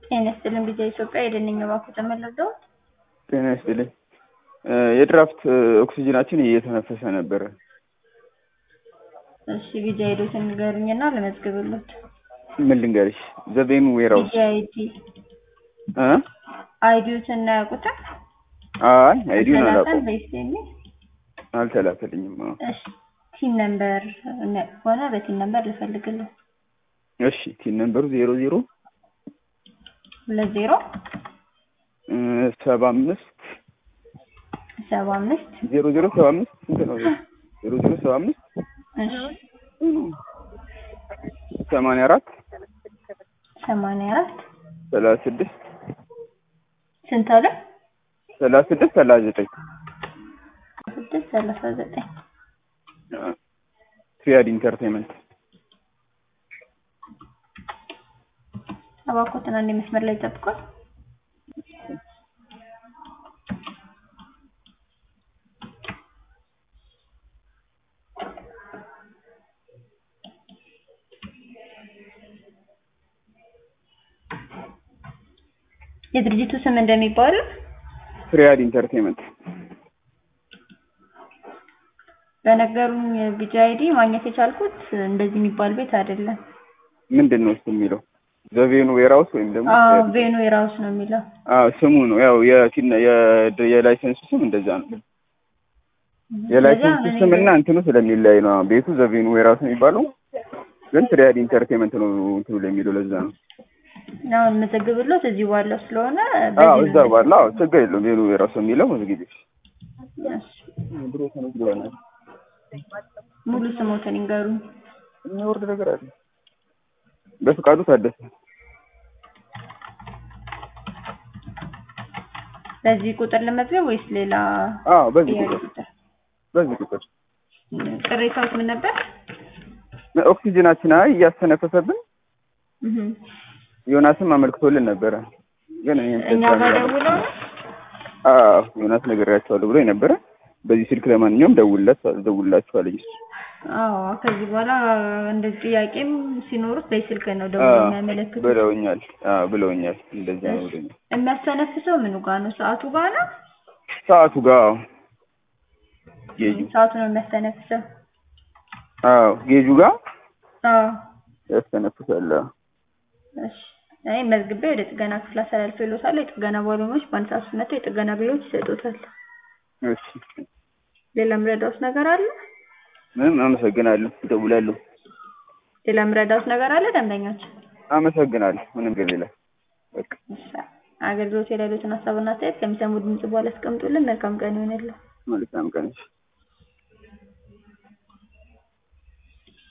ጤና ይስጥልኝ ቢዛ ኢትዮጵያ የደንኝ ባኩ ተመለሰው ጤና ይስጥልኝ። የድራፍት ኦክሲጅናችን እየተነፈሰ ነበረ። እሺ ቢዛ ሄዶትን ንገሩኝና ለመዝግብሎት ምን ልንገርሽ? ዘቤኑ ዌራውስ ቢዛ አይዲ እ አይዲዎትን እናያውቁትም አይ አይዲውን ተላከን አላውቀውም በይስቴኒ አልተላከልኝም። አዎ። እሺ ቲን ነምበር ሆነ በቲን ነምበር ልፈልግልን እሺ ቲን ነምበሩ ዜሮ ዜሮ ሁለት ዜሮ ሰባ አምስት ሰባ አምስት ዜሮ ዜሮ ሰባ አምስት ስንት ነው? ዜሮ ዜሮ ሰባ አምስት እሺ ሰማንያ አራት ሰማንያ አራት ሰላሳ ስድስት ስንት አለ ሰላሳ ስድስት ሰላሳ ዘጠኝ ስድስት ሰላሳ ዘጠኝ ትሪያድ ኢንተርቴንመንት እባክዎትን አንድ መስመር ላይ ጠብቋል። የድርጅቱ ስም እንደሚባለው ትሪያድ ኢንተርቴንመንት በነገሩኝ ቢጃ አይዲ ማግኘት የቻልኩት እንደዚህ የሚባል ቤት አይደለም። ምንድን ነው እሱ የሚለው ዘቬኑ ዌራውስ ወይም ደግሞ አዎ ቬኑ የራውስ ነው የሚለው። አዎ ስሙ ነው ያው የቲና የ- የላይሰንሱ ስም እንደዛ ነው። የላይሰንሱ ስለዚህ ስም አሁን እና እንትኑ ስለሚለያይ ነው። ቤቱ ዘቬኑ ዌራውስ የሚባለው ግን ትሪያድ ኢንተርቴንመንት ነው እንትኑ ላይ የሚለው ለዛ ነው። አሁን የምዘግብሎት እዚህ ባለው ስለሆነ አዎ በዚህ እዛ ባለ አዎ ችግር የለውም። ቬኑ ዌራውስ የሚለው መዝጊዜ እሺ። ድሮ ተመዝግበናል። ሙሉ ስሞትን ይንገሩኝ። የሚወርድ ነገር አለ። በፍቃዱ ታደሰ በዚህ ቁጥር ለመዝገብ ወይስ ሌላ አዎ በዚህ ጥያቄ ቁጥር ቁጥር? በዚህ ቁጥር ቅሬታዎች ምን ነበር? ኦክሲጅናችን አይ እያስተነፈሰብን እህ ዮናስም አመልክቶልን ነበረ ግን እኔም እኛ ጋር ደውለው ነው? አዎ ዮናስ ነግሬያቸዋለሁ ብሎ ነበረ። በዚህ ስልክ ለማንኛውም ደውልለት ደውልላችኋለኝ እሱ አዎ ከዚህ በኋላ እንደዚህ ጥያቄም ሲኖሩት በስልክ ነው ደውሎ አዎ የሚያመለክቱት። ብለውኛል። አዎ ብለውኛል። እንደዛ ነው ብለውኛል። የሚያስተነፍሰው ምኑ ጋር ነው? ሰዓቱ ጋር ነው? ሰዓቱ ጋር አዎ ጌጁ ሰዓቱ ነው የሚያስተነፍሰው። አዎ ጌጁ ጋር አዎ ያስተነፍሳል። አዎ እሺ እኔ መዝግቤ ወደ ጥገና ክፍል አስተላልፌልዎታለሁ። የጥገና ባለሙያዎች በአንድ ሰዓት ውስጥ መጥተው የጥገና አገልግሎት ይሰጡታል። እሺ ሌላ ምረዳውት ነገር አለ? ምንም አመሰግናለሁ። እደውላለሁ። ሌላ ምረዳውት ነገር አለ? ደንበኞች አመሰግናለሁ። ምንም ግን ሌላ በቃ እሺ አገልግሎት የሌሉትን ሀሳብና አስተያየት ከሚሰሙ ድምጽ በኋላ አስቀምጡልን። መልካም ቀን ይሆንልን። መልካም ቀን። እሺ